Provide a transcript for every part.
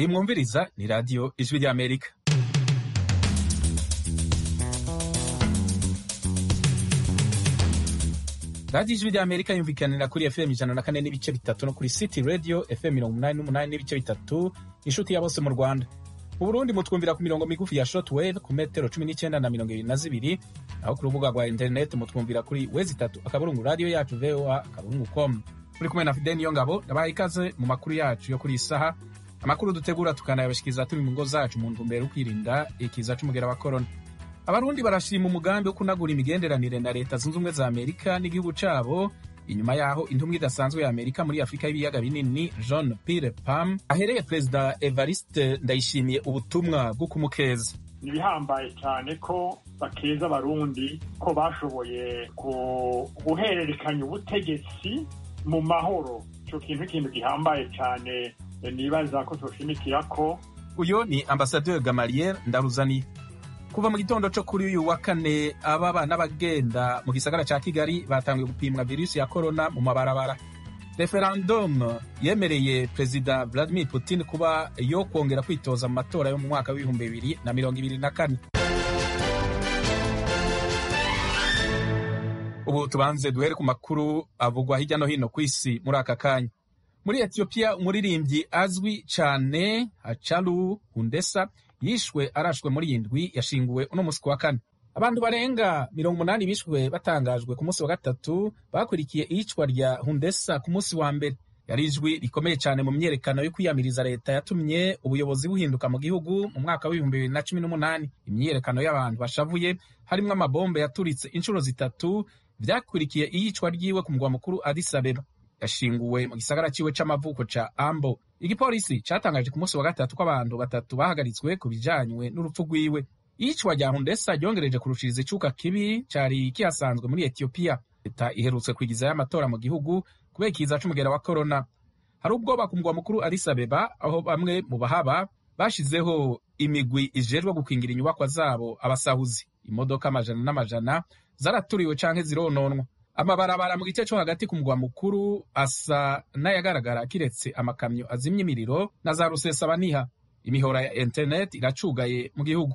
iyi mwumviriza ni radiyo ijwi ry'amerika radiyo ijwi ry'amerika yumvikanira kuri fm ijana na kane n'ibice bitatu no kuri city radio fm mirongo umunani n'umunani n'ibice bitatu inshuti ya bose mu rwanda mu burundi mutwumvira ku mirongo migufi ya shortwave ku metero cumi n'icyenda na mirongo ibiri na zibiri naho ku rubuga rwa interineti mutwumvira kuri wezi itatu akaburungu radiyo yacu voa akaburungu com muri kumwe na fideni yo ngabo ndabaha ikaze mu makuru yacu yo kuri iyi saha amakuru dutegura tukanayabashikiriza turi mu ngo zacu mu ntumbero yo kwirinda ikiza c'umugera wa korona abarundi barashima umugambi wo kunagura imigenderanire na leta zunze ubumwe za amerika n'igihugu cabo inyuma yaho intumwa idasanzwe ya amerika muri afurika y'ibiyaga binini john pire pam ahereye perezida evariste ndayishimiye ubutumwa bwo kumukeza ni ibihambaye cyane ko bakeza abarundi ko bashoboye guhererekanya ubutegetsi mu mahoro icyo kintu ikintu gihambaye cyane nibaza ko tushimikira ko uyu ni ambasaderi gamaliel ndaruzaniye kuva mu gitondo cyo kuri uyu wa kane ababa n'abagenda mu gisagara cya kigali batangiye gupimwa virusi ya korona mu mabarabara referendum yemereye perezida vladimir putin kuba yo kongera kwitoza mu matora yo mu mwaka w'ibihumbi bibiri na mirongo ibiri na kane ubu tubanze duhere ku makuru avugwa hirya no hino ku isi muri aka kanya muri etiyopiya umuririmbyi azwi cyane hacaru hundesa yishwe arashwe muri iyi ndwi yashinguwe uno munsi ku wa kane abantu barenga mirongo umunani bishwe batangajwe ku munsi wa gatatu bakurikiye iyicwa rya hundesa ku munsi wa mbere yari ijwi rikomeye cyane mu myerekano yo kwiyamiriza leta yatumye ubuyobozi buhinduka mu gihugu mu mwaka w'ibihumbi bibiri na cumi n'umunani imyiyerekano y'abantu bashavuye harimo amabombe yaturitse inshuro zitatu vyakurikiye iyicwa ryiwe ku mugwa mukuru Addis Abeba yashinguwe mu gisagara ciwe c'amavuko ca Ambo igipolisi catangaje ku munsi wa gatatu ko abantu batatu bahagaritswe ku bijanywe n'urupfu rwiwe iyicwa rya Hundesa ryongereje kurushiriza icuka kibi cari kihasanzwe muri Ethiopia leta iherutse kwigizayo amatora mu gihugu kubera ikiza c'umugera wa korona hari ubwoba ku mugwa mukuru Addis Abeba aho bamwe mu bahaba bashizeho imigwi ijejwe gukingira inyubakwa zabo abasahuzi imodoka amajana n'amajana zaraturiwe canke zirononwa amabarabara mu gice co hagati ku mugwa mukuru asa n'ayagaragara kiretse amakamyo azimya imiriro na za rusesabaniha imihora ya interineti iracugaye mu gihugu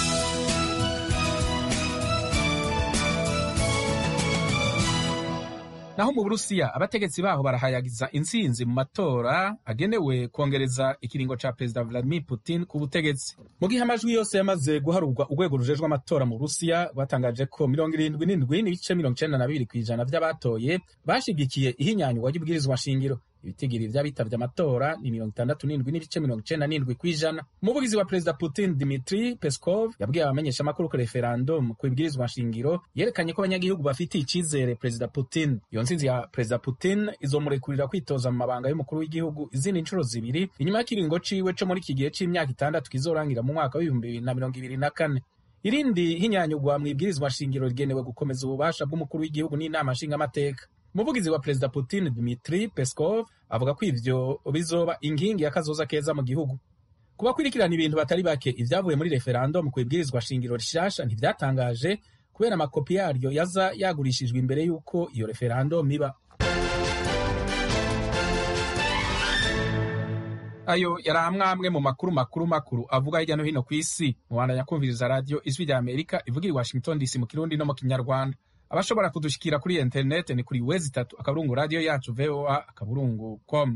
naho mu burusiya abategetsi baho barahayagiza intsinzi mu matora agenewe kongereza ikiringo ca perezida vladimir putin ku butegetsi mu gihe amajwi yose yamaze guharurwa urwego rujejwe amatora mu burusiya rwatangaje ko mirongo irindwi n'indwi n'ibice mirongo icenda na bibiri kw'ijana vy'abatoye bashigikiye ihinyanyurwa ry'ubwirizwa shingiro ibitigiri vy'abitavye amatora ni mirongo itandatu n'indwi n'ibice mirongo icenda n'indwi kw'ijana umuvugizi wa perezida putin dimitri peskov yabwiye abamenyesha amakuru ko referendum ku ibwirizwa shingiro yerekanye ko abanyagihugu bafitiye icizere perezida putin iyo ntsinzi ya perezida putin izomurekurira kwitoza mu mabanga y'umukuru w'igihugu izindi nshuro zibiri inyuma y'ikiringo ciwe co muri iki gihe c'imyaka itandatu kizorangira mu mwaka w'ibihumbi bibiri na mirongo ibiri na kane irindi hinyanyurwa mu ibwirizwa shingiro rigenewe gukomeza ububasha bw'umukuru w'igihugu n'inama nshingamateka umuvugizi wa perezida putin dmitri peskov avuga ko ivyo bizoba inkingi y'akazoza keza mu gihugu ku bakurikirana ibintu batari bake ivyavuye muri referendum ku ibwirizwa shingiro rishasha ntivyatangaje kubera amakopi yaryo yaza yagurishijwe imbere y'uko iyo referendum iba ayo yari amwamwe mu makuru makuru makuru avuga hirya no hino ku isi mubandanya kumviriza radiyo ijwi rya amerika ivugira i washington dc mu kirundi no mu kinyarwanda abashobora kudushikira kuri interineti ni kuri wezi itatu akaburungu radiyo yacu voa akaburungu com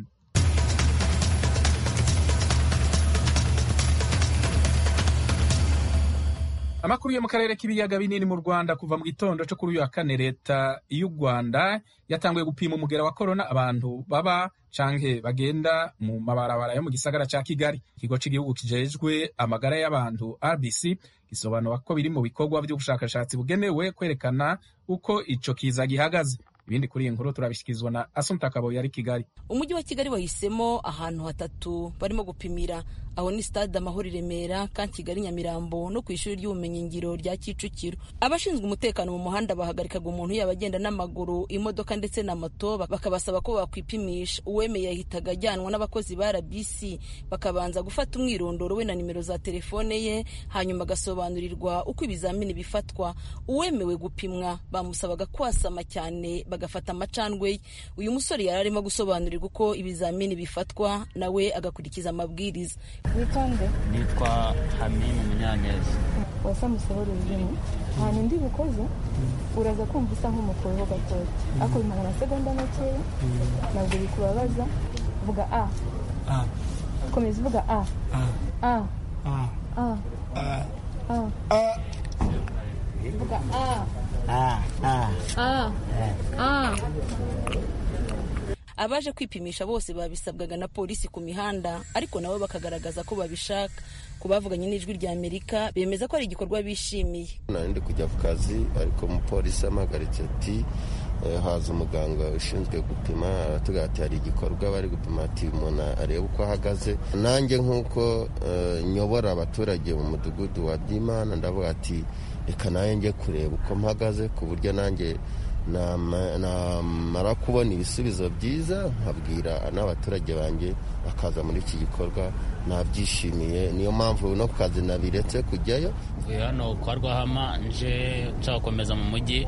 amakuru yo mu karere k'ibiyaga binini mu rwanda kuva mu gitondo cyo kuri uyu wa kane leta y'u rwanda yatanguye gupima umugera wa korona abantu baba canke bagenda mu mabarabara yo mu gisagara ca kigali ikigo c'igihugu kijejwe amagara y'abantu rbc gisobanura ko biri mu bikorwa by'ubushakashatsi bugenewe kwerekana uko ico kiza gihagaze ibindi kuri iyi nkuru turabishyikirizwa na asumta kabo yari kigali umujyi wa kigali wahisemo ahantu hatatu barimo gupimira aho ni stade amahoro i remera ka kigali nyamirambo no ku ishuri ry'ubumenyingiro rya kicukiro abashinzwe umutekano mu muhanda bahagarikaga umuntu yaba agenda n'amaguru imodoka ndetse na moto bakabasaba ko bakwipimisha uwemeye yahitaga ajyanwa n'abakozi ba rbc bakabanza gufata umwirondoro we na nimero za telefone ye hanyuma agasobanurirwa uko ibizamini bifatwa uwemewe gupimwa bamusabaga kwasama cyane bagafata amacandwe ye uyu musore yari arimo gusobanurirwa uko ibizamini bifatwa nawe agakurikiza amabwiriza witonde nitwa hamimu munyaneza wasa musohora ururimi ahantu ndi bukoze uraza kumva usa nk'umukoreho gatoya ariko bimara amasegonda makeya ntabwo bikubabaza vuga a komeza uvuga a a a a vuga a a a abaje kwipimisha bose babisabwaga na polisi ku mihanda ariko nabo bakagaragaza ko babishaka ku bavuganye n'ijwi rya amerika bemeza ko ari igikorwa bishimiye nari ndi kujya ku kazi ariko umupolisi amahagaritse ati haza umuganga ushinzwe gupima aratubwira ati hari igikorwa bari gupima ati umuntu arebe uko ahagaze nanjye nk'uko nyobora abaturage mu mudugudu wa byimana ndavuga ati reka nanjye njye kureba uko mpagaze ku buryo nanjye namara kubona ibisubizo byiza nkabwira n'abaturage banjye bakaza muri iki gikorwa nabyishimiye niyo mpamvu no ku kazi nabiretse kujyayo hano kwa rwahama nje nshaka gukomeza mu mujyi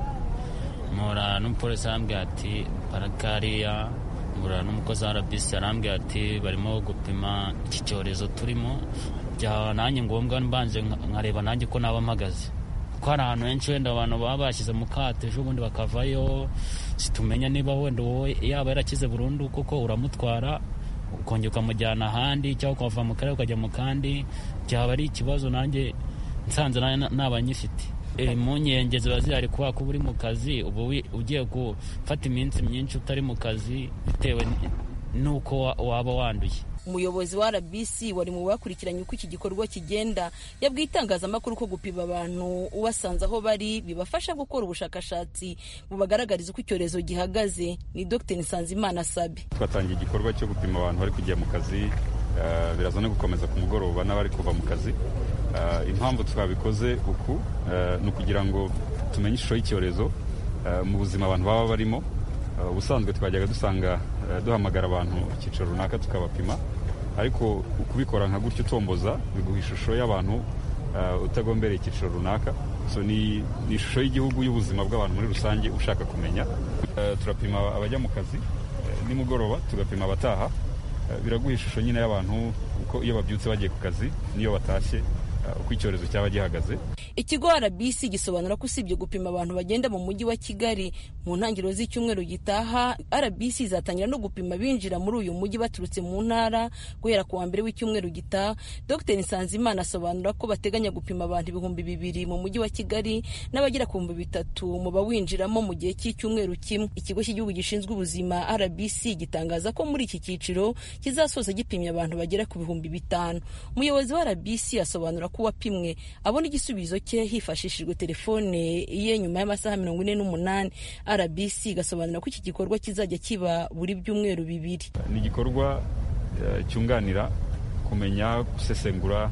mpura n'umupolisi arambwira ati parakariya mpura n'umukozi wa rbc arambwira ati barimo gupima iki cyorezo turimo byaba nanjye ngombwa mbanje nkareba nanjye ko naba mpagaze kuko hari ahantu henshi wenda abantu baba bashyize mu kato ejo bundi bakavayo situmenya niba wenda wowe yaba yarakize burundu kuko uramutwara ukongera ukamujyana ahandi cyangwa ukava mu karere ukajya mu kandi byaba ari ikibazo nanjye nsanze naba nyifite impungenge ziba zihari kubera ko uba uri mu kazi uba ugiye gufata iminsi myinshi utari mu kazi bitewe n'uko waba wanduye umuyobozi wa rbc wari mu bakurikiranye uko iki gikorwa kigenda yabwiye itangazamakuru ko gupima abantu ubasanze aho bari bibafasha gukora ubushakashatsi bubagaragariza uko icyorezo gihagaze ni dr nsanzimana sabi twatangiye igikorwa cyo gupima abantu bari kujya mu kazi biraza no gukomeza ku mugoroba n'abari kuva mu kazi impamvu twabikoze uku ni ukugira ngo tumenye ishusho y'icyorezo mu buzima abantu baba barimo ubusanzwe twajyaga dusanga duhamagara abantu icyiciro runaka tukabapima ariko kubikora nka gutyo utomboza biguha ishusho y'abantu utagombereye icyiciro runaka ni ishusho y'igihugu y'ubuzima bw'abantu muri rusange ushaka kumenya turapima abajya mu kazi nimugoroba tugapima abataha biraguha ishusho nyine y'abantu uko iyo babyutse bagiye ku kazi n'iyo batashye uko icyorezo cyaba gihagaze ikigo rbc gisobanura ko usibye gupima abantu bagenda mu mujyi wa kigali mu ntangiriro z'icyumweru gitaha rbc izatangira no gupima binjira muri uyu mujyi baturutse mu ntara guhera ku wa mbere w'icyumweru gitaha dr nsanzimana asobanura ko bateganya gupima abantu ibihumbi bibiri mu mujyi wa kigali n'abagera ku bihumbi bitatu mu bawinjiramo mu gihe cy'icyumweru kimwe ikigo cy'igihugu gishinzwe ubuzima rbc gitangaza ko muri iki cyiciro kizasoza gipimye abantu bagera ku bihumbi bitanu umuyobozi wa rbc asobanura ko uwapimwe abona igisubizo cye hifashishijwe telefone ye nyuma y'amasaha mirongo ine n'umunani rbc igasobanura ko iki gikorwa kizajya kiba buri byumweru bibiri ni igikorwa cyunganira kumenya gusesengura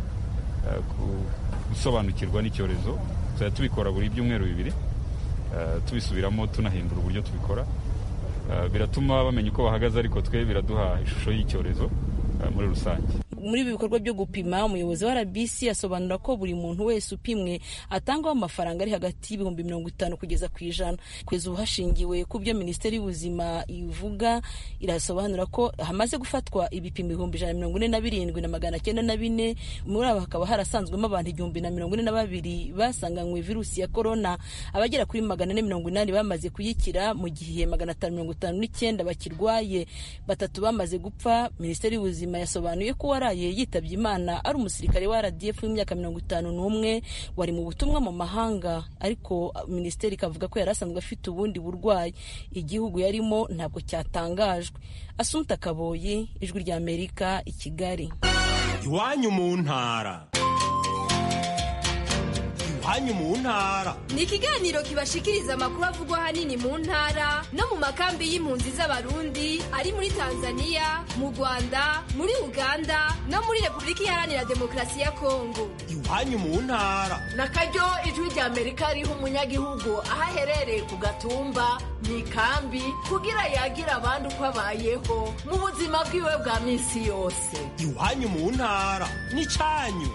gusobanukirwa n'icyorezo tuzajya tubikora buri byumweru bibiri tubisubiramo tunahindura uburyo tubikora biratuma bamenya uko bahagaze ariko twe biraduha ishusho y'icyorezo muri rusange muri ibi bikorwa byo gupima umuyobozi wa rbc asobanura ko buri muntu wese upimwe atangwaho amafaranga ari hagati y'ibihumbi mirongo itanu kugeza ku ijana kugeza ubu hashingiwe ku byo minisiteri y'ubuzima ivuga irasobanura ko hamaze gufatwa ibipimo ibihumbi ijana na mirongo ine na birindwi na magana cyenda na bine muri abo hakaba harasanzwemo abantu igihumbi na mirongo ine na babiri basanganywe virusi ya korona abagera kuri magana ane mirongo inani bamaze kuyikira mu gihe magana atanu mirongo itanu n'icyenda bakirwaye batatu bamaze gupfa minisiteri y'ubuzima yasobanuye ko waraye yitabye imana ari umusirikare wa rdf w'imyaka mirongo itanu n'umwe wari mu butumwa mu mahanga ariko minisiteri ikavuga ko yari asanzwe afite ubundi burwayi igihugu yarimo ntabwo cyatangajwe asunta kaboyi ijwi rya amerika i kigali iwanyu mu ntara iwanyu mu ntara ni ikiganiro kibashikiriza amakuru avugwa ahanini mu ntara no mu makambi y'impunzi z'abarundi ari muri tanzania mu rwanda muri uganda no muri repubulika iharanira demokarasi ya kongo iwanyu mu ntara na karyo ijwi rya amerika riha umunyagihugu aho aherereye ku gatumba mu ikambi kugira yagira abandi uko abayeho mu buzima bwiwe bwa minsi yose iwanyu mu ntara n'icyanyu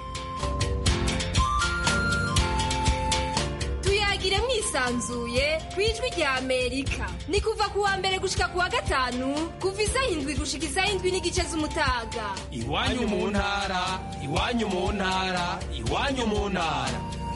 tuyagire mwisanzuye ku ijwi rya amerika ni kuva ku wa mbere gushika ku wa gatanu kuva isaha indwi gushika isaha indwi n'igice z'umutaga iwanyu mu ntara iwanyu mu ntara iwanyu mu ntara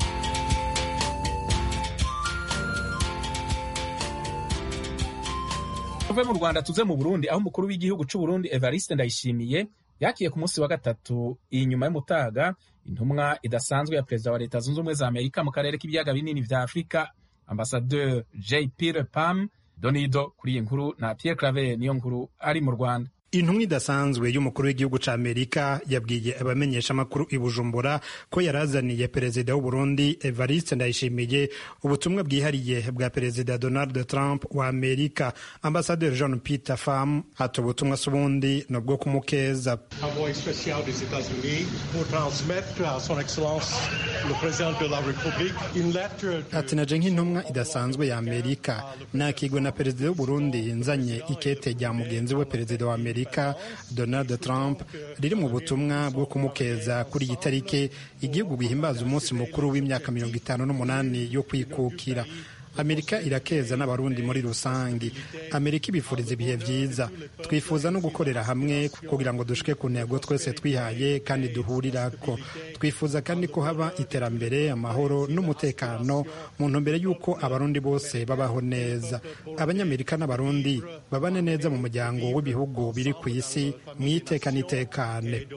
tuve mu rwanda tuze mu burundi aho umukuru w'igihugu c'u burundi evariste ndayishimiye yakiye ku munsi wa gatatu inyuma y'umutaga intumwa idasanzwe ya perezida wa leta zunze ubumwe za amerika mu karere k'ibiyaga binini vya afurika ambasadeur j pire pam donido kuri iyi nkuru na pierre claver niyo nkuru ari mu rwanda intumwa idasanzwe y'umukuru w'igihugu ca amerika yabwiye abamenyeshamakuru i bujumbura ko yarazaniye perezida w'uburundi evariste ndayishimiye ubutumwa bwihariye bwa perezida donald trump wa amerika ambasaderi john peter fam ati ubutumwa si ubundi ni ubwo kumukeza envoyé spécial des États-Unis pour transmettre à son Excellence le président de la République une lettre de... ati naje nk'intumwa idasanzwe ya amerika nakigwe na perezida w'uburundi nzanye ikete rya mugenzi we perezida wa amerika donald trump riri mu butumwa bwo kumukeza kuri iyi tariki igihugu gihimbaza umunsi mukuru w'imyaka mirongo itanu n'umunani yo kwikukira amerika irakeza n'abarundi muri rusange amerika ibifuriza ibihe byiza twifuza no gukorera hamwe kugira ngo dushike ku ntego twese twihaye kandi duhurirako twifuza kandi ko haba iterambere amahoro n'umutekano mu ntumbero y'uko abarundi bose babaho neza abanyamerika n'abarundi babane neza mu muryango w'ibihugu biri ku isi mu iteka n'itekane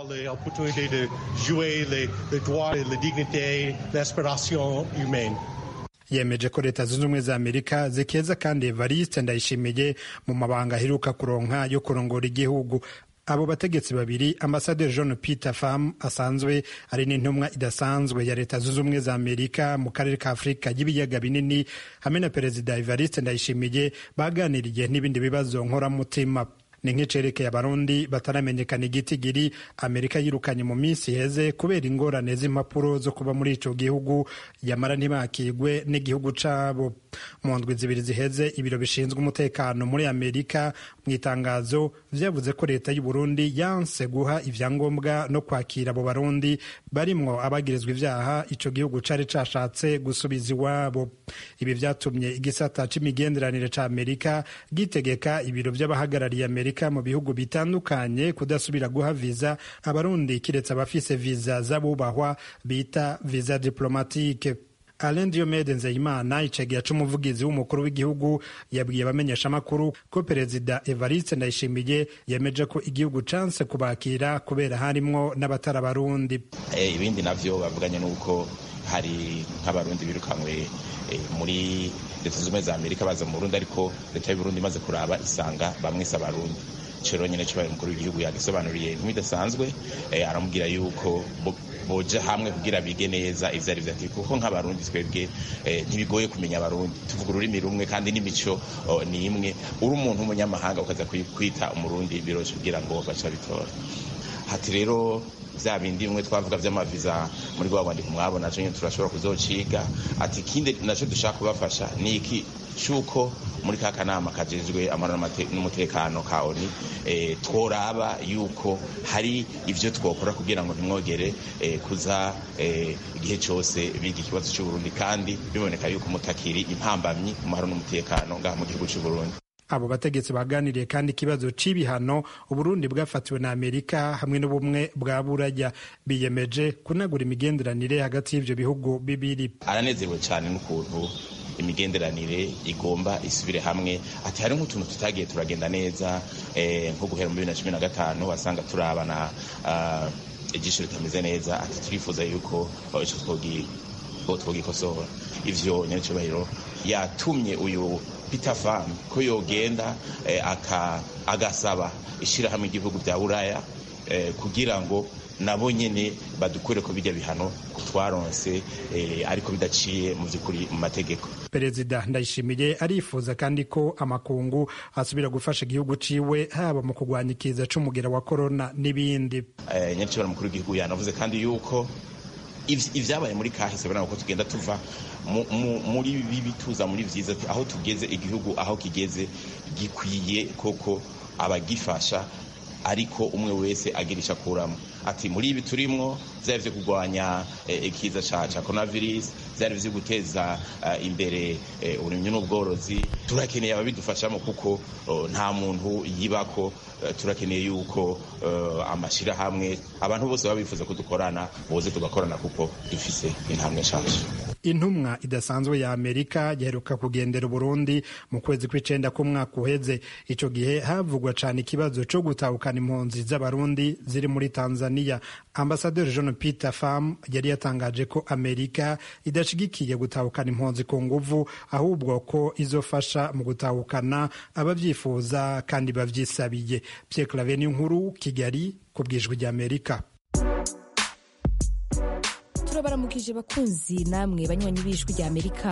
de jouer les, les droits et les dignités, l'aspiration humaine. yemeje ko leta zunze ubumwe za amerika zikeza kandi evariste ndayishimiye mu mabanga aheruka kuronka yo kurongora igihugu abo bategetsi babiri ambasaderi john peter fam asanzwe ari n'intumwa idasanzwe ya leta zunze ubumwe za amerika mu karere ka afurika y'ibiyaga binini hamwe na perezida evariste ndayishimiye baganiriye n'ibindi bibazo nkoramutima ni nk'icerekeye abarundi bataramenyekana igitigiri amerika yirukanye mu minsi iheze kubera ingorane z'impapuro zo kuba muri ico gihugu yamara ntibakigwe n'igihugu cabo mu ndwi zibiri ziheze ibiro bishinzwe umutekano muri amerika mu itangazo vyavuze ko leta y'u Burundi yanse guha ivyangombwa no kwakira abo barundi barimwo abagirizwa ivyaha ico gihugu cari cashatse gusubiza iwabo ibi vyatumye igisata c'imigenderanire ca amerika gitegeka ibiro vy'abahagarariye amerika mu bihugu bitandukanye kudasubira guha viza abarundi kiretse abafise viza z'abubahwa bita viza diplomatike Alain Diomede Nzeyimana icegera c'umuvugizi w'umukuru w'igihugu yabwiye abamenyeshamakuru ko perezida Evariste Ndayishimiye yemeje ko igihugu canse kubakira kubera harimwo n'abatari abarundi eh, ibindi navyo bavuganye n'uko hari nk'abarundi birukanywe eh, muri leta zunze ubumwe za amerika baza mu burundi ariko leta y'uburundi imaze kuraba isanga bamwise abarundi cero nyene cibaye umukuru w'igihugu yagisobanuriye nk'ibidasanzwe eh, aramubwira yuko boja hamwe kugira bige neza ivyo ari vyo ati kuko nk'abarundi twebwe eh, ntibigoye kumenya abarundi tuvuga ururimi rumwe kandi n'imico oh, ni imwe uri umuntu w'umunyamahanga ukaza kwita umurundi biroshe kugira ngo baca bitora hati rero vya bindi bimwe twavuga vy'amaviza muri rwa rwandiko mwabona co nyene turashobora kuzociga ati ikindi naco dushaka kubafasha ni iki cuko muri ka kanama kajejwe amahoro n'umutekano ka oni e, tworaba yuko hari ivyo twokora kugira ngo ntimwogere e, kuza e, igihe cose biga ikibazo c'uburundi kandi biboneka yuko mutakiri impambamyi mu mahoro n'umutekano ngaha mu gihugu c'uburundi abo bategetsi baganiriye kandi ikibazo c'ibihano uburundi bwafatiwe na amerika hamwe n'ubumwe bwa buraya biyemeje kunagura imigenderanire hagati y'ivyo bihugu bibiri aranezerewe cane n'ukuntu imigenderanire igomba isubire hamwe ati hari nk'utuntu tutagiye turagenda neza nko guhera mu bibiri na cumi na gatanu wasanga turabana ijisho ritameze neza ati turifuza yuko ico twogikosora ivyo nyacyubahiro yatumye uyu Peter Pham ko yogenda agasaba ishirahamwe igihugu bya buraya kugira ngo nabo nyene badukure ko bijya bihano twaronse ariko bidaciye mu by'ukuri mu mategeko perezida ndayishimiye arifuza kandi ko amakungu asubira gufasha igihugu ciwe haba mu kurwanya ikiza c'umugera wa korona n'ibindi nyakibara mukuru w'igihugu yanavuze kandi yuko ibyabaye muri kahise birabona ko tugenda tuva muri bibi tuza muri byiza aho tugeze igihugu aho kigeze gikwiye koko abagifasha ariko umwe wese agira icyo akuramo ati muri ibi turimo byaba byo kurwanya ikiza cya coronavirus byari byo guteza imbere uburimyi n'ubworozi turakeneye ababidufashamo kuko nta muntu yibako turakeneye yuko amashyirahamwe abantu bose baba bifuza ko dukorana boze tugakorana kuko dufise intambwe nshyashya intumwa idasanzwe ya amerika yaheruka kugendera uburundi mu kwezi kw'icenda k'umwaka uheze ico gihe havugwa cane ikibazo co gutahukana impunzi z'abarundi ziri muri tanzania ambasaderi john peter fam yari yatangaje ko amerika idashigikiye gutahukana impunzi ku nguvu ahubwo ko izofasha mu gutahukana abavyifuza kandi bavyisabiye pierre claver nkuru kigali ku bwijwi ry'amerika turabaramukije bakunzi namwe banywanyi b'ijwi rya amerika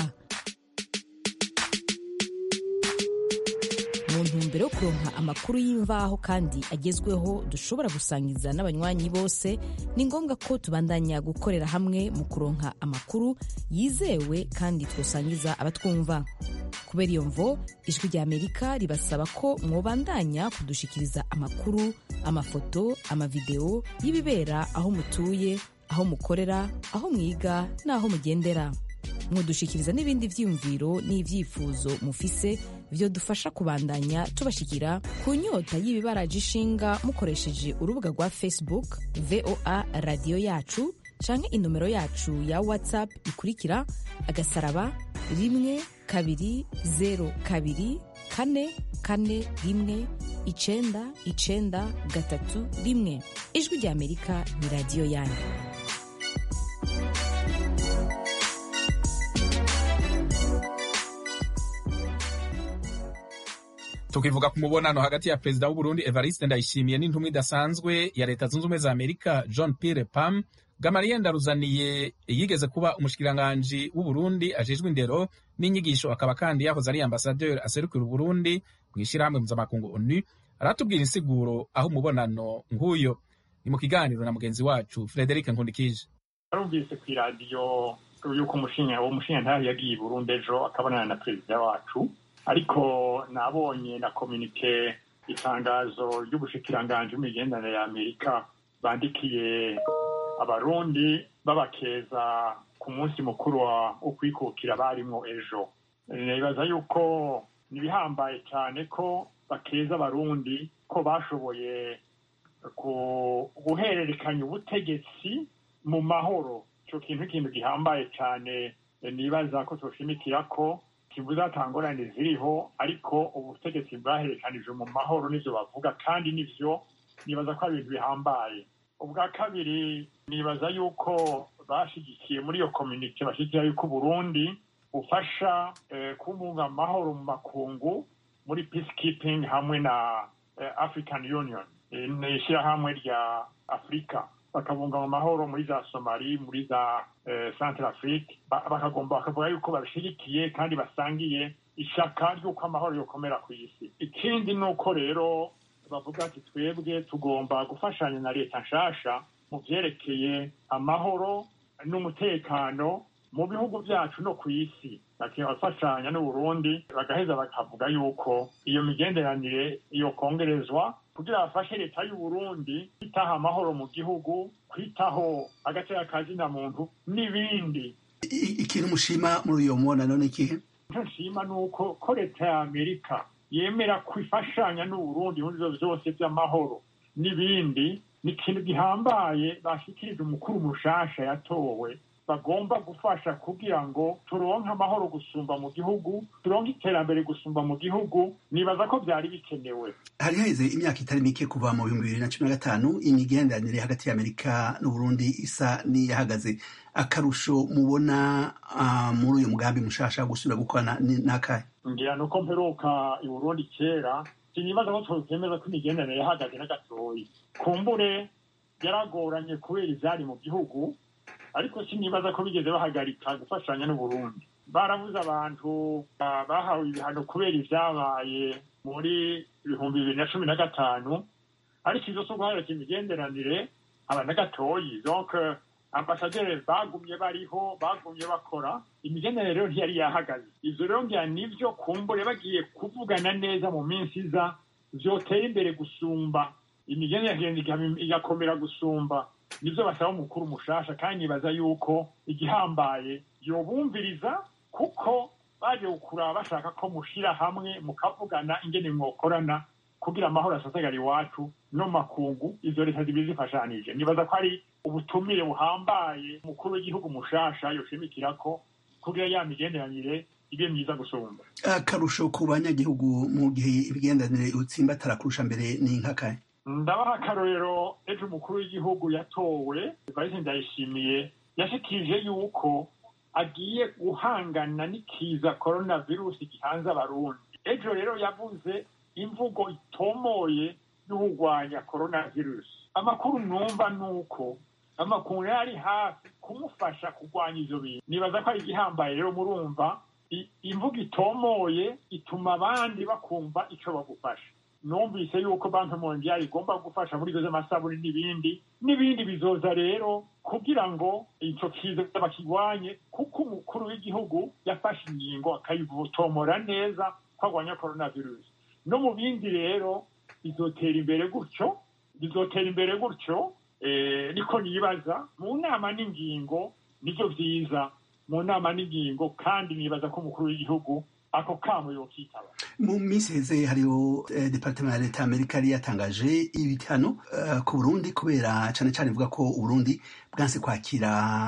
mu ntumbero yo kuronka amakuru y'imvaho kandi agezweho dushobora gusangiza n'abanywanyi bose ni ngombwa ko tubandanya gukorera hamwe mu kuronka amakuru yizewe kandi twosangiza abatwumva kubera iyo mvo ijwi rya amerika ribasaba ko mwobandanya kudushikiriza amakuru amafoto amavideo y'ibibera aho mutuye aho mukorera aho mwiga n'aho mugendera mudushikiriza n'ibindi vyiyumviro n'ivyifuzo mufise vyo dufasha kubandanya tubashikira ku nyota y'ibibaraje ishinga mukoresheje urubuga rwa facebook voa radiyo yacu canke inomero yacu ya whatsapp ikurikira agasaraba rimwe kabiri zero kabiri kane kane rimwe icenda icenda gatatu rimwe ijwi rya amerika ni radiyo yanyu tukivuga ku mubonano hagati ya perezida w'uburundi evariste ndayishimiye n'intumwa idasanzwe ya leta zunze ubumwe za amerika john pierre pam gamaliye ndaruzaniye yigeze kuba umushikiranganji w'uburundi ajejwe indero n'inyigisho akaba kandi yahoze ari ambasaderi aserukira uburundi mu ishyirahamwe mpuzamakungu onu aratubwira insiguro aho umubonano nk'uyo ni mu kiganiro na mugenzi wacu frederic nkundikije narumvise ku iradiyo yuko umushinga uwo mushinga ntayo yagiye i burundi ejo akabonana na perezida wacu ariko nabonye na kominike itangazo ry'ubushikiranganji bw'imigenderanire ya amerika bandikiye abarundi babakeza ku munsi mukuru wo kwikukira barimwo ejo nibaza yuko nibihambaye cyane ko bakeza abarundi ko bashoboye guhererekanya ubutegetsi mu mahoro icyo kintu ikintu gihambaye cyane nibaza ko tushimikira ko kibuza atangorane ziriho ariko ubutegetsi bwaherekanije mu mahoro n'ibyo bavuga kandi n'ibyo nibaza ko ari ibintu bihambaye ubwa kabiri nibaza yuko bashyigikiye muri iyo kominike bashyigikira yuko uburundi bufasha kubunga amahoro mu makungu muri peacekeeping hamwe na african union ni ishyirahamwe rya afurika bakabunga mu mahoro muri za somali muri za centre afrique bakagomba bakavuga yuko babishyigikiye kandi basangiye ishyaka ry'uko amahoro yokomera ku isi ikindi ni uko rero bavuga ati twebwe tugomba gufashanya na leta nshasha mu byerekeye amahoro n'umutekano mu bihugu byacu no ku isi bafashanya n'uburundi bagaheza bakavuga yuko iyo migenderanire iyo kongerezwa kugira bafashe leta y'uburundi kwitaho amahoro mu gihugu kwitaho agateka kazina muntu n'ibindi ikintu mushima muri uyo mubonano ni ikihe icyo nshima ni uko ko leta ya amerika yemera kwifashanya n'uburundi muri ibyo byose by'amahoro n'ibindi ni ikintu gihambaye bashyikirije umukuru mushasha yatowe bagomba gufasha kugira ngo turonke amahoro gusumba mu gihugu turonke iterambere gusumba mu gihugu nibaza ko byari bikenewe hari haheze imyaka itari mike kuva mu bihumbi bibiri na cumi na gatanu imigenderanire hagati ya amerika n'uburundi isa n'iyahagaze akarusho mubona muri uyu mugambi mushasha gusubira gukorana n'akahe ngira ni uko mperuka i burundi kera sinibaza ko twemeza ko imigenderanire yahagaze na gatoyi kumbure yaragoranye kubera ivyari mu gihugu ariko sinibaza ko bigeze bahagarika gufashanya n'uburundi barabuze abantu bahawe ibihano kubera ivyabaye muri ibihumbi bibiri na cumi na gatanu ariko izo so guhagarika imigenderanire aba na gatoyi donc ambasaderi bagumye bariho bagumye bakora imigenderanire rero ntiyari yahagaze ivyo rero ngira nivyo kumbure bagiye kuvugana neza mu minsi iza vyotera imbere gusumba imigenderanire igakomera gusumba nivyo basaba umukuru mushasha kandi nibaza yuko igihambaye yobumviriza kuko baje kuraba bashaka ko mushira hamwe mukavugana ingene mwokorana kugira amahoro asasagara iwacu no makungu izo leta zibiri zifashanije nibaza ko ari ubutumire buhambaye umukuru w'igihugu mushasha yoshimikirako kugira ya migenderanire ibe myiza gusumba akarusho ku banyagihugu mu gihe ibigendanire utsimbatara kurusha mbere ni nkakaye ndabaha akarorero ejo umukuru w'igihugu yatowe valisi ndayishimiye yashikirije yuko agiye guhangana n'ikiza korona virusi gihanze abarundi ejo rero yavuze imvugo itomoye y'urwanya korona virusi amakuru numva ni uko amakuru yari hafi kumufasha kurwanya ivyo bintu nibaza ko ari igihambaye rero murumva imvugo itomoye ituma abandi bakumva ico bagufasha numvise yuko banki mondiali igomba gufasha muri ivyo vy'amasabuni n'ibindi n'ibindi bizoza rero kugira ngo ico kiza bakigwanye kuko umukuru w'igihugu yafashe ingingo akayivotomora neza ko agwanya coronavirus no mu bindi rero bizotera imbere gutyo bizotera imbere gutyo niko nibaza mu nama n'ingingo nivyo vyiza mu nama n'ingingo kandi nibaza ko umukuru w'igihugu ako kamo yokitaba mu minsi heze hariho eh, departement ya leta y'amerika yari yatangaje ibihano uh, ku burundi kubera cane cane ivuga ko uburundi bwanse kwakira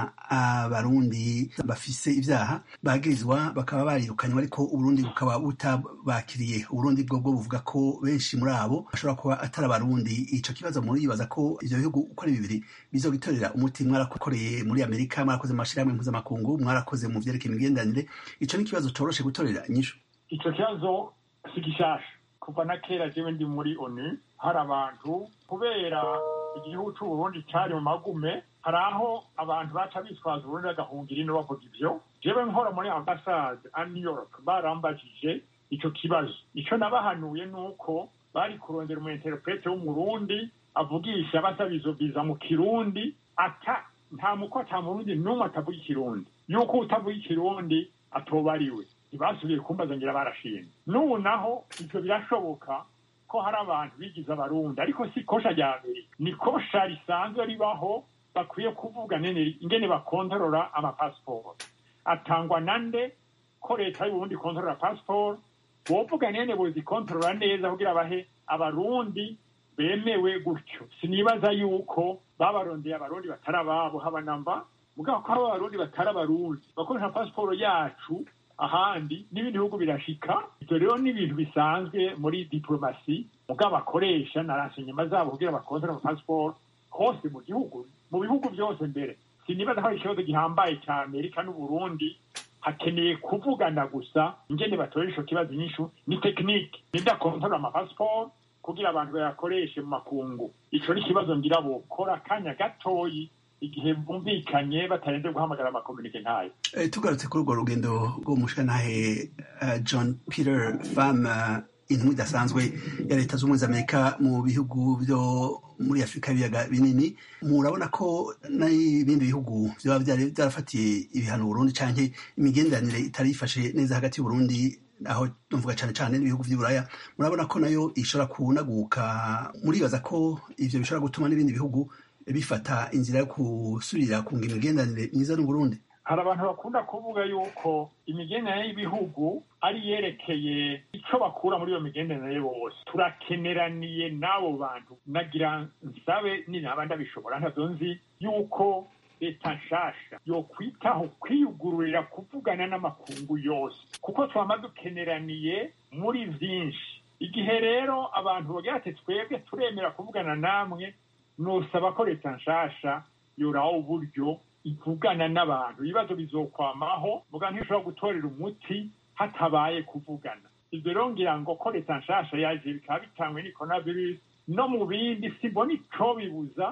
abarundi bafise ivyaha bagirizwa bakaba barirukanywe ariko uburundi bukaba butabakiriye uburundi bwo bwo buvuga ko benshi muri abo bashobora kuba atari abarundi ico kibazo muribaza ko ivyo bihugu uko ari bibiri bizogitorera umuti mwarakoreye muri amerika mwarakoze mu mashirahamwe mpuzamakungu mwarakoze mu vyerekeye imigenderanire ico ni ikibazo coroshe gutorera inyishu ico kibazo si gishasha kuva na kera jewe ndi muri onu hari abantu kubera igihugu c'uburundi cari mu magume hari aho abantu baca bitwaza uburundi bagahungira ino bavuga ivyo jewe nkora muri ambasade a new york barambajije ico kibazo ico nabahanuye nuko bari kurondera umu interprete w'umurundi avugisha basaba izo viza mu kirundi ata nta muko ata murundi n'umwe atavuga ikirundi yuko utavuga ikirundi atoba ariwe ntibasubiye kumbaza ngira barashimye n'ubu naho ivyo birashoboka ko hari abantu bigize abarundi ariko si kosha rya mbere ni kosha risanzwe ribaho bakwiye kuvuga nene ingene bakontorora amapasiporo atangwa nande ko leta y'uburundi ikontorora pasiporo bovuga nene bozikontorora neza kugira bahe abarundi bemewe gutyo sinibaza yuko babarondeye abarundi batari ababo haba namba mugabo ko abo abarundi batari abarundi bakoresha pasiporo yacu ahandi n'ibindi bihugu birashika ivyo rero ni ibintu bisanzwe muri diplomasi mugabo bakoresha na renseignement zabo kugira bakontorore amapasiporo hose mu gihugu mu bihugu byose mbere sinibaza ko ari ikibazo gihambaye cya amerika n'uburundi hakeneye kuvugana gusa ingene batorera ico kibazo inyishu ni tekinike nidakontorora amapasiporo kugira abantu bayakoreshe mu makungu ico ni ikibazo ngira bokora akanya gatoyi igihe bumvikanye batarenze guhamagara amakomunike ntayo e, tugarutse kuri urwo rugendo rwo mushanahe uh, john peter fam uh, intumwa idasanzwe ya leta z'ubumwe za amerika mu bihugu byo muri afurika y'ibiyaga binini murabona ko n'ibindi bihugu byaba byarafatiye ibihano burundi canke imigenderanire itari ifashe neza hagati y'uburundi aho tuvuga cyane cyane n'ibihugu by'uburaya murabona ko nayo ishobora kunaguka muribaza ko ivyo bishobora gutuma n'ibindi bihugu bifata inzira yo gusubira kunga imigenderanire myiza n'uburundi hari abantu bakunda kuvuga yuko imigenderanire y'ibihugu ari yerekeye icyo bakura muri iyo migenderanire bose turakeneraniye n'abo bantu nagira nsabe ninaba ndabishobora ntabyo nzi yuko leta nshasha yokwitaho kwiyugururira kuvugana n'amakungu yose kuko twama dukeneraniye muri vyinshi igihe rero abantu bagira ati twebwe turemera kuvugana namwe nosaba ko leta nshasha yoraho uburyo ivugana n'abantu ibibazo bizokwamaho muga ntishobora gutorera umuti hatabaye kuvugana ivyo rero ngira ngo ko leta nshasha yaje bikaba bitangwe ni coronavirus no mu bindi simbona ico bibuza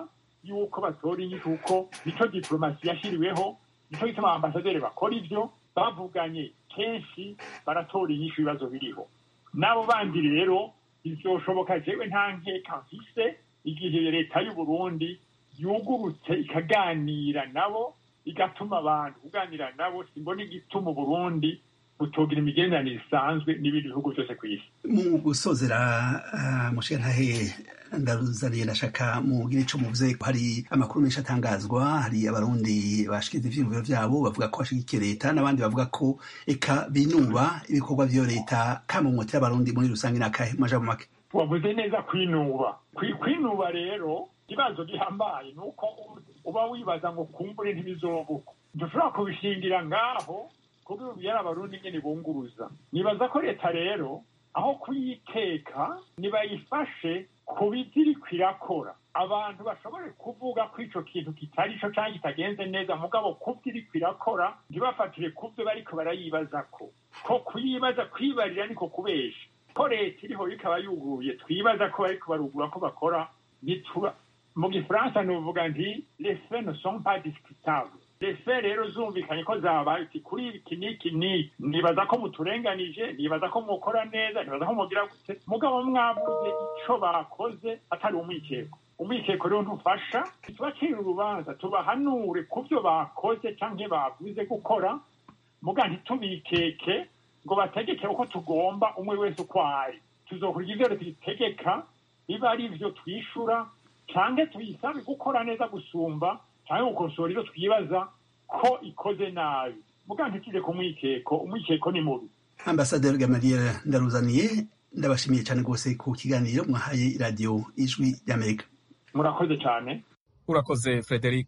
yuko batora inyishu kuko nico diplomasi yashiriweho nico gituma ambasaderi bakora ivyo bavuganye kenshi baratora inyishu ibibazo biriho n'abo bandi rero bizoshoboka jewe nta nkeka mfise igihe leta y'u Burundi yugurutse ikaganira nabo igatuma abantu kuganira nabo simbona igituma Burundi butogira imigenderanire isanzwe n'ibindi bihugu byose ku isi mu gusozera uh, mushirantahe ndaruzaniye ndashaka mugire ico muvuze hari amakuru menshi atangazwa hari abarundi bashikiza ivyiyumviro vyabo bavuga ko bashigikiye leta n'abandi bavuga ko eka binuba ibikorwa vyo leta kamumotera abarundi muri rusange n'akahe majambo make wavuze neza kwinuba kwinuba rero ikibazo gihambaye ni uko uba wibaza ngo kumbure ntibizobuka dushobora kubishingira ngaho kuko ubu yari abarundi nyine bunguruza nibaza ko leta rero aho kuyiteka nibayifashe ku biti iriko irakora abantu bashobore kuvuga ko ico kintu kitari co canke kitagenze neza mugabo kubyo iriko irakora ntibafatire kubyo bariko barayibazako ko kuyibaza kwibarira niko kubesha ko leta iriho ikaba yuguruye twibaza ko bariko barugura ko bakora ntitura mu gifaransa nuvuga nti les faits ne sont pas discutables les faits rero zumvikanye ko zabaye uti kuri iki n'iki n'iki nibaza ko muturenganije nibaza ko mukora neza nibaza ko mugira gute mugabo mwabuze ico bakoze atari umwikeko umwikeko rero ntufasha tubacira urubanza tubahanure ku byo bakoze canke bavuze gukora muga ntitubikeke ngo bategeke uko tugomba umwe wese uko ari tuzokurya ivyo tuyitegeka biba ari ivyo twishura canke tuyisabe gukora neza gusumba canke gukosora ivyo twibaza ko ikoze nabi muga ntituje ku mwikeko umwikeko ni mubi ambasaderi gamaliel ndaruzaniye ndabashimiye cyane rwose ku kiganiro mwahaye iradiyo ijwi ry'amerika murakoze cyane urakoze frederic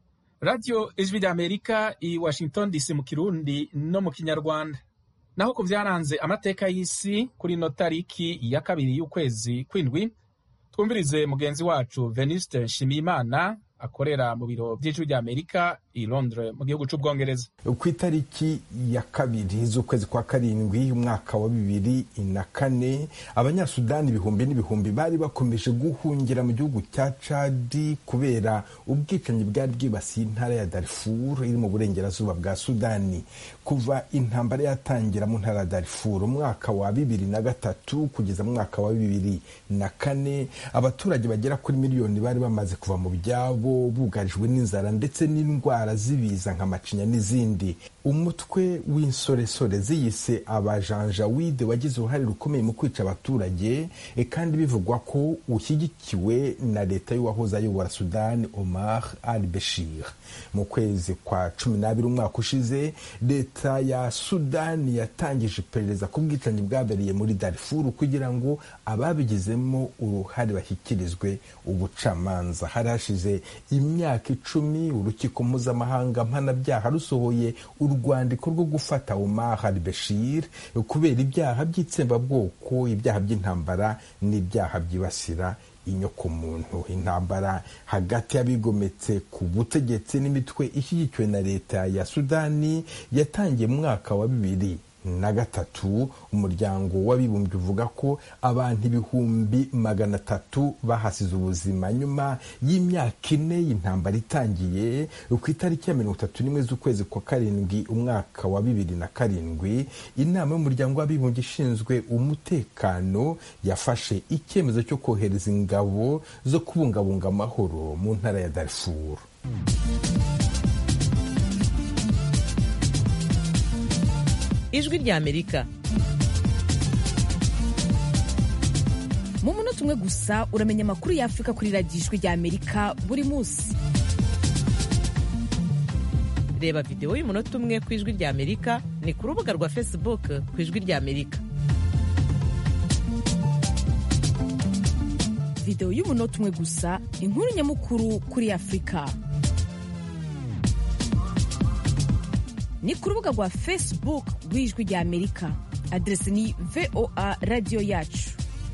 radiyo ijwi ry'amerika i washington dc mu kirundi no mu kinyarwanda naho ku byaranze amateka y'isi kuri ino tariki ya kabiri y'ukwezi kw'indwi twumvirize mugenzi wacu venuste nshimiyimana akorera mu biro by'ijwi ry'amerika i londres mu gihugu cy'ubwongereza ku itariki ya kabiri z'ukwezi kwa karindwi umwaka wa bibiri na kane abanyasudani ibihumbi n'ibihumbi bari bakomeje guhungira mu gihugu cya cadi kubera ubwicanyi bwari bwibasiye intara ya darifur iri mu burengerazuba bwa sudani kuva intambara yatangira mu ntara ya darifur umwaka wa bibiri na gatatu kugeza mu mwaka wa bibiri na kane abaturage bagera kuri miliyoni bari bamaze kuva mu byabo bugarijwe n'inzara ndetse n'indwara z'ibiza nka macinya n'izindi umutwe w'insoresore ziyise abajanjawide wagize uruhare rukomeye mu kwica abaturage kandi bivugwa ko ushyigikiwe na leta y'uwahoze ayobora sudani omar al beshir mu kwezi kwa cumi n'abiri umwaka ushize leta ya sudani yatangije iperereza ku bwicanyi bwabereye muri darifuru kugira ngo ababigizemo uruhare bashyikirizwe ubucamanza hari hashize imyaka icumi urukiko mpuzamahanga mpanabyaha rusohoye urwandiko rwo gufata Omar al-Bashir kubera ibyaha by'itsembabwoko ibyaha by'intambara n'ibyaha byibasira inyokomuntu intambara hagati y'abigometse ku butegetsi n'imitwe ishyigikiwe na leta ya sudani yatangiye mu mwaka wa bibiri na gatatu umuryango w'abibumbye uvuga ko abantu ibihumbi magana atatu bahasize ubuzima nyuma y'imyaka ine y'intambara itangiye ku itariki ya mirongo itatu n'imwe z'ukwezi kwa karindwi umwaka wa bibiri na karindwi inama y'umuryango w'abibumbye ishinzwe umutekano yafashe icyemezo cyo kohereza ingabo zo kubungabunga amahoro mu ntara ya darifuru ijwi ry'amerika mu munota umwe gusa uramenya amakuru y'afurika kuri radiyo ijwi ry'amerika buri munsi reba videwo y'umunota umwe ku ijwi ry'amerika ni ku rubuga rwa facebook ku ijwi ry'amerika videwo y'umunota umwe gusa inkuru nyamukuru kuri afurika ni ku rubuga rwa facebook rw'ijwi rya amerika aderesi ni voa radiyo yacu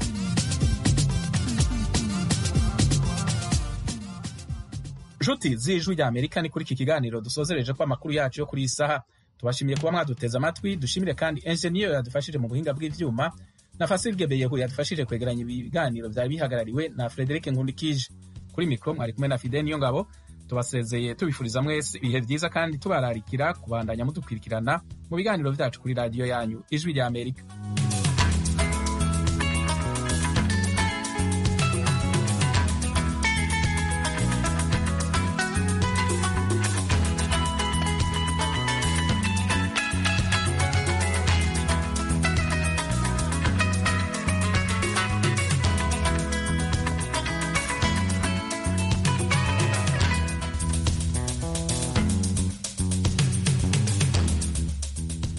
nshuti z'ijwi rya amerika ni kuri iki kiganiro dusozereje ko amakuru yacu yo kuri iyi saha tubashimiye kuba mwaduteze amatwi dushimire kandi enjeniyeri yadufashije mu buhinga bw'ibyuma na fasilge beyehu yadufashije kwegeranya ibiganiro byari bihagarariwe na frederic nkundikije kuri mikoro mwari kumwe na fide niyo ngabo tubasezeye tubifuriza mwese ibihe byiza kandi tubararikira kubandanya mudukurikirana mu biganiro byacu kuri radiyo yanyu ijwi rya amerika